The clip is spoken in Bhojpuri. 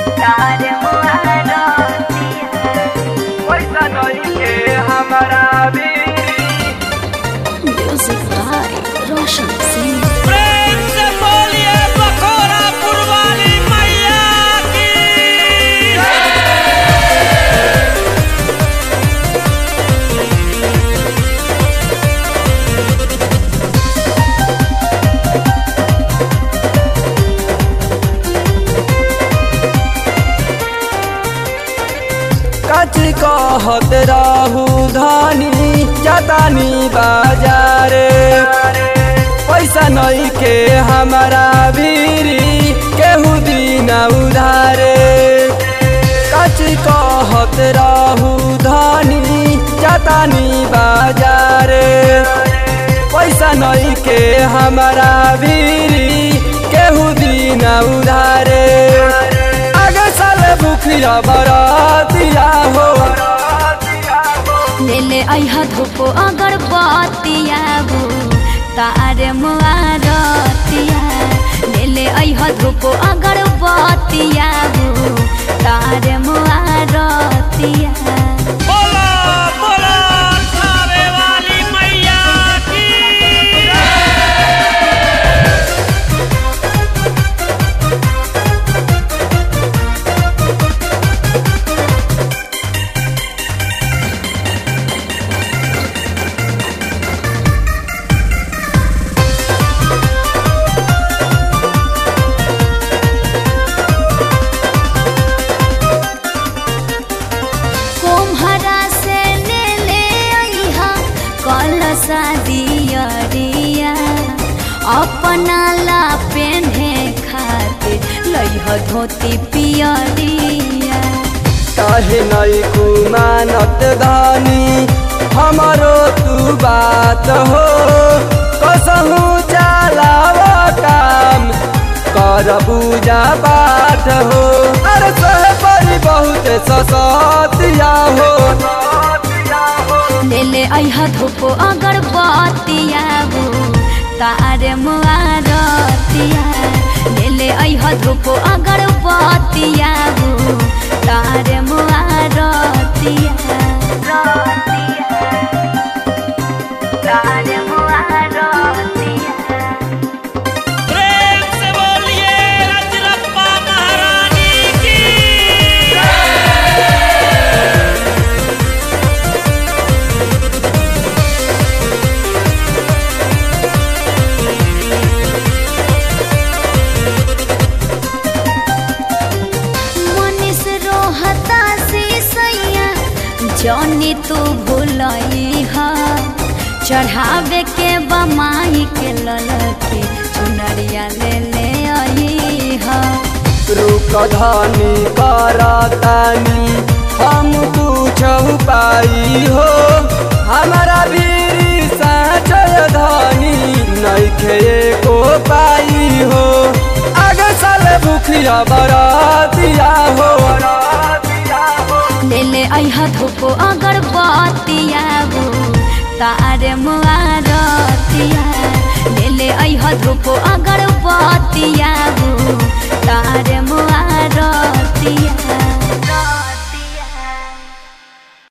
तार मुआरतिया पैसा नहीं के हमारा भी Music by Roshan Singh. प्रेम से बोलिए बखोरा पुरवाली मैया की कच कहत रहू धनी जतानी बाजारे पैसा नहीं के हमारा भीरी केहू दिन उधारे कच कहत रहू धनी जतानी बाजारे पैसा नहीं के हमारा भीरी केहू दिन उधारे आगे साल बुखिया बरातिया हो ले ले अइहा धूपो अगरबत्तिया बो तार मुआरतिया ले ले अइहा धूपो अगरबत्तिया बो तार मुआरतिया बोला बोला खावे वाली मैया की कोम्हरा से ले ले अइहा कलसा दियरिया अपना ला पेन्हे खातिर लइह धोती पियरिया काहे नहीं कुमानत धानी हमारो तू बात हो कसहू चलाव काम कर पूजा पाठ हो अरे सह परी बहुत ससतिया हो ले ले अइहा धूपो अगरबत्तिया बो तार मुआरतिया ले ले अइहा धूपो अगरबत्तिया बो तार मुआरतिया तार मुआरतिया प्रेम से बोलिए रजरप्पा महारानी की मनीष रोहता से सैया जौनी तू भूलई हा चढ़ावे के बमाई के ललके चुनरिया ले ले आई हा रुक धानी करतानी हम कुछ पाई हो हमारा भी साचय धानी नइखे को पाई हो आगे साल भूखिया बरातिया हो ले ले अइहा धूपो अगरबत्तिया बो तार मुआरतिया ले ले अइहा धूपो अगरबत्तिया बो तार मुआरतिया